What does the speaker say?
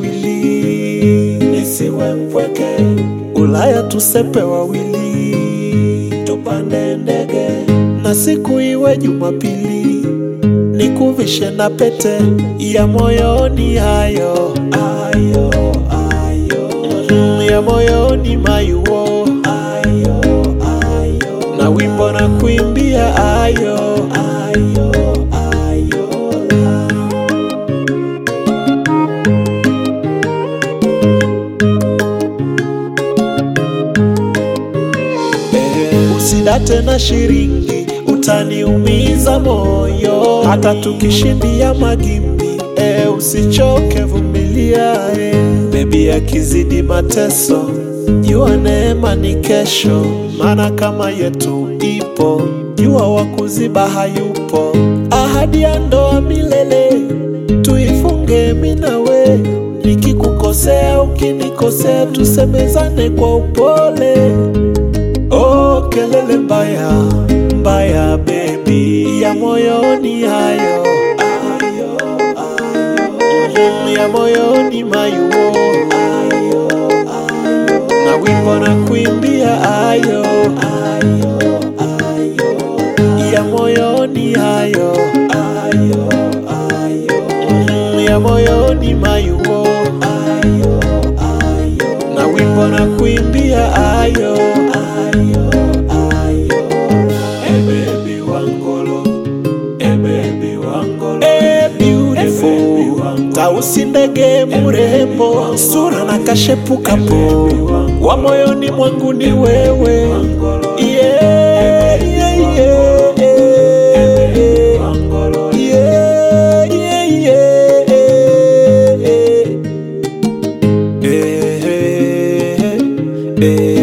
wawili, nisiwe mpweke. Ulaya tusepe wawili, tupande ndege na siku iwe Jumapili, nikuvishe na pete ya moyoni, hayo ayo ayo, Mm, ya moyoni mayuo ayo ayo, na wimbo na kuimbia ayo ayo ayo Eh, usidate na shiringi, utaniumiza moyo, hata tukishindia magimbi. Eh, usichoke, vumilia eh. Bebi akizidi mateso, jua neema ni kesho, maana kama yetu ipo, jua wa kuziba hayupo. Ahadi ya ndoa milele tuifunge minawe, nikikukosea ukinikosea, tusemezane kwa upole. Oh, kelele mbaya mbaya, baby ya moyoni hayo ayo ayo, Mm, ya moyoni mayuo ayo ayo, na wimbo na kuimbia ayo ayo ayo, ya moyoni hayo ayo ayo, Mm, ya moyoni mayuo ayo ayo, na wimbo na kuimbia ayo ayo ayo, hey baby wangolo hey baby wangolo hey beautiful, tausi ndege mrembo, sura na kashepu kapo, wa moyoni mwangu ni wewe yeah, yeah, yeah, yeah. Yeah, yeah, yeah, yeah. Eh, eh, eh.